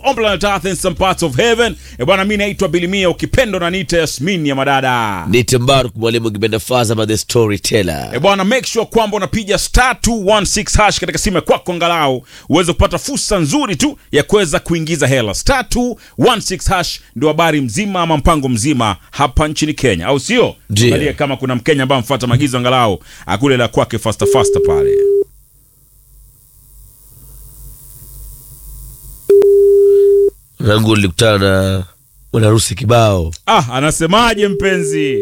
on planet earth in some parts of heaven e bwana mi naitwa bilimia ukipendo na nita yasmin ya madada Nite Mbaruk mwalimu kipenda faza by the storyteller. e bwana make sure kwamba unapiga star 216 hash katika simu ya kwako angalau uweze kupata fursa nzuri tu ya kuweza kuingiza hela star 216 hash ndio habari mzima ama mpango mzima hapa nchini kenya au sio Ndio. angalia kama kuna mkenya ambaye amfuata maagizo angalau akule la kwake fasta fasta pale Nangu nilikutana na mwanarusi kibao. ah anasemaje mpenzi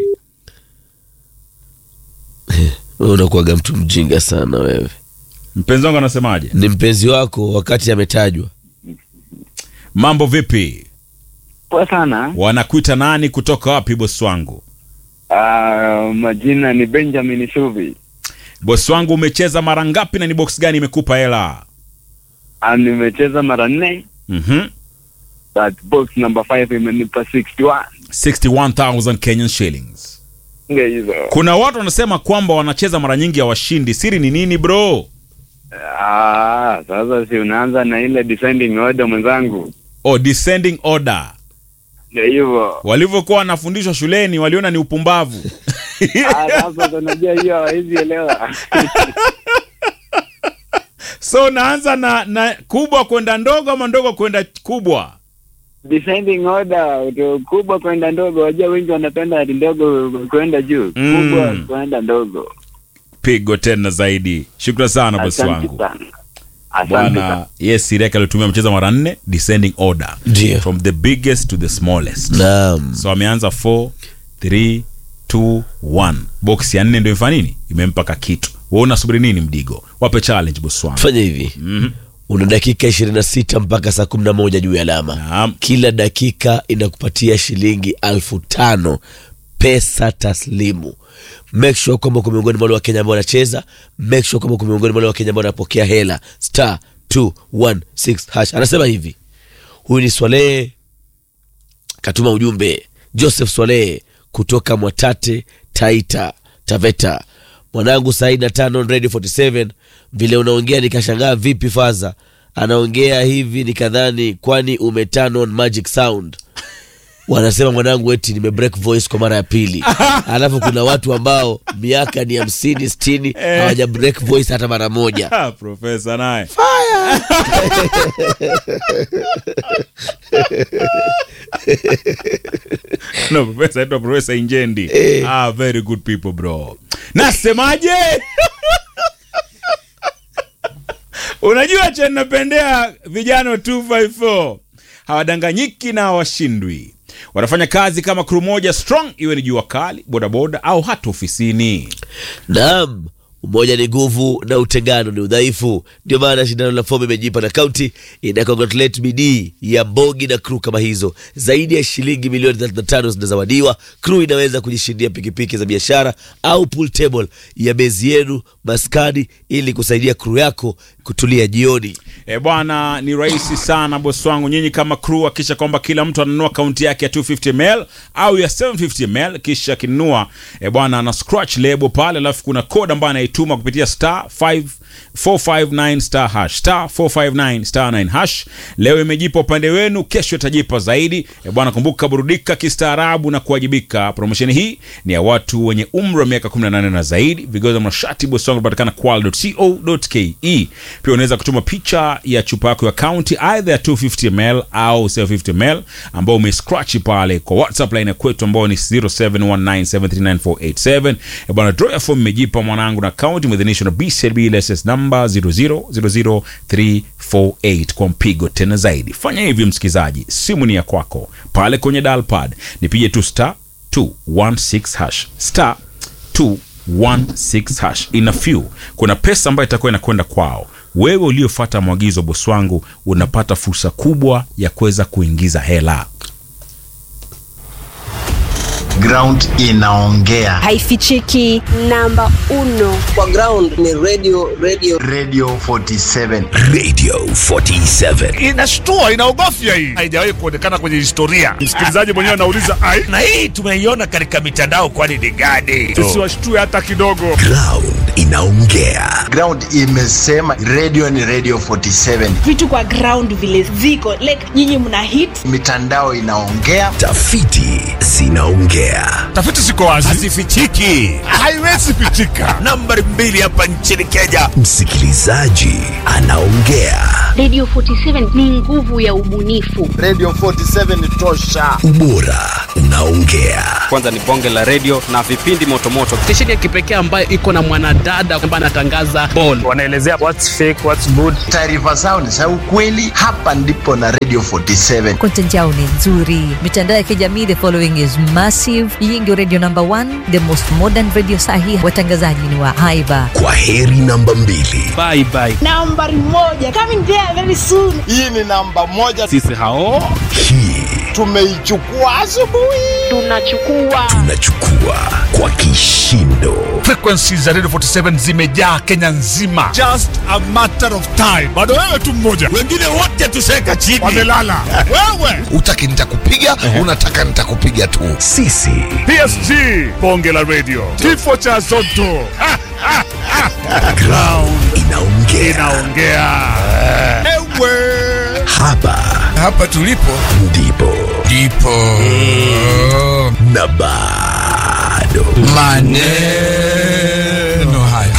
Wewe unakuwaga mtu mjinga sana wewe. mpenzi wangu anasemaje Ni mpenzi wako wakati ametajwa. mambo vipi Poa sana. wanakuita nani kutoka wapi bosi wangu Uh, majina ni Benjamin Shuvi. bosi wangu umecheza mara ngapi na ni box gani imekupa hela Uh, nimecheza mara nne mm-hmm. but box number 5 imenipa 61 61000 kenyan shillings nge hizo. kuna watu wanasema kwamba wanacheza mara nyingi hawashindi siri ni nini bro Ah, sasa si unaanza na ile descending order mwenzangu. oh, descending order Ndio hivyo. walivyokuwa wanafundishwa shuleni waliona ni upumbavu Ah, sasa unajua hiyo hawezi elewa. so unaanza na, na kubwa kwenda ndogo ama ndogo kwenda kubwa descending order uto kubwa kwenda ndogo. Wajua wengi wanapenda ati ndogo kwenda juu, Mm. kubwa kwenda ndogo. pigo tena zaidi shukran sana bosi Asante wangu sana. Asante bwana sana. yes siri yake alitumia mcheza mara nne descending order Ndio. from the biggest to the smallest Naam. so ameanza 4 3 2 1 box ya nne ndio imefanya nini imempa kakitu wewe unasubiri nini mdigo wape challenge bosi wangu Fanya hivi. Una dakika 26 mpaka saa 11 juu ya alama. Naam. Kila dakika inakupatia shilingi alfu tano pesa taslimu. Make sure kwamba uko miongoni mwa wale wa Kenya ambao wanacheza. Make sure kwamba uko miongoni mwa wale wa Kenya ambao wanapokea hela. Star 216 hash. Anasema hivi. Huyu ni Swalehe katuma ujumbe. Joseph Swalehe kutoka Mwatate Taita Taveta. Mwanangu saa na tano Radio 47 vile unaongea nikashangaa vipi faza anaongea hivi nikadhani kwani umeturn on magic sound wanasema mwanangu eti nime break voice kwa mara ya pili alafu kuna watu ambao miaka ni hamsini sitini hawaja break voice hata mara moja Ah, profesa naye no profesa aitwa profesa injendi ah, very good people bro nasemaje unajua cha napendea vijana 254 hawadanganyiki na hawashindwi wanafanya kazi kama kru moja strong iwe ni jua kali bodaboda au hata ofisini Naam, umoja ni nguvu na utengano ni udhaifu. Ndio maana shindano la fomu imejipa na kaunti ina congratulate bidii ya Mbogi na crew kama hizo. Zaidi ya shilingi milioni 35 zinazawadiwa. Crew inaweza kujishindia pikipiki za biashara au pool table ya bezi yenu maskani, ili kusaidia crew yako kutulia jioni. E bwana, ni rahisi sana bosi wangu. Nyinyi kama crew, hakisha kwamba kila mtu ananunua kaunti yake ya 250 ml au ya 750 ml, kisha akinunua e bwana, ana scratch label pale, alafu kuna code ambayo anaituma kupitia star 5 459 star hash star 459 star 9 hash. Leo imejipa upande wenu, kesho itajipa zaidi. E bwana, kumbuka, burudika kistaarabu na kuwajibika. Promosheni hii ni ya watu wenye umri wa miaka 18 na zaidi. Vigezo vya mashati bosi wangu vinapatikana kwal.co.ke. Pia unaweza kutuma picha ya chupa yako ya kaunti aidha ya 250 ml au 750 ml ambao umescratch pale kwa WhatsApp line ya kwetu ambao ni 0719739487. E bwana, draw ya form imejipa mwanangu na kaunti mwidhinisho na BCLB license number 0000348 kwa mpigo tena zaidi. Fanya hivi msikizaji, simu ni ya kwako pale kwenye dial pad, nipige tu star 216 hash star 216 hash ina few kuna pesa ambayo itakuwa inakwenda kwao wewe uliofuata mwagizo bosi wangu unapata fursa kubwa ya kuweza kuingiza hela ground inaongea haifichiki namba uno kwa ground ni radio radio radio 47 Radio 47. inashtua inaogofya hii haijawahi kuonekana kwenye historia msikilizaji mwenyewe anauliza ai Na hii tumeiona katika mitandao kwani ni gani? tusiwashtue hata kidogo Ground inaongea. Ground imesema radio ni radio 47, vitu kwa ground vile ziko like nyinyi mna hit mitandao inaongea. Tafiti zinaongea. Tafiti ziko wazi, hazifichiki haiwezi pitika. nambari mbili hapa nchini kenya Msikilizaji anaongea. Radio 47 ni nguvu ya ubunifu. Radio 47 ni tosha. Ubora unaongea. kwanza ni bonge la redio na vipindi motomoto stesheni ya kipekee ambayo iko na mwanadada ambaye anatangaza ball Wanaelezea what's fake, what's good. Taarifa zao ni za ukweli. Hapa ndipo na Radio 47. content yao ni nzuri mitandao ya kijamii the following is massive hii ndio radio number one the most modern radio sahi watangazaji ni wa haiba Kwa heri namba mbili. bye bye nambari moja coming there very soon Hii ni namba moja, sisi hao Hii tumeichukua asubuhi. Tunachukua tunachukua kwa kishindo. Frequencies za Radio 47 zimejaa Kenya nzima. Just a matter of time. Bado wewe tu mmoja. wengine wote tuseka chini Wamelala. wewe. utaki nitakupiga unataka nitakupiga tu Sisi PSG. Bonge la radio. Kifo cha Zotto. Ha, ha, ha. ground inaongea. Inaongea. Ewe. Hapa hapa tulipo ndipo ndipo na bado maneno haya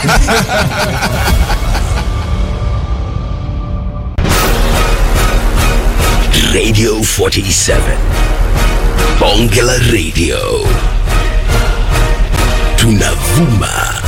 Radio 47 Bonge la Radio tunavuma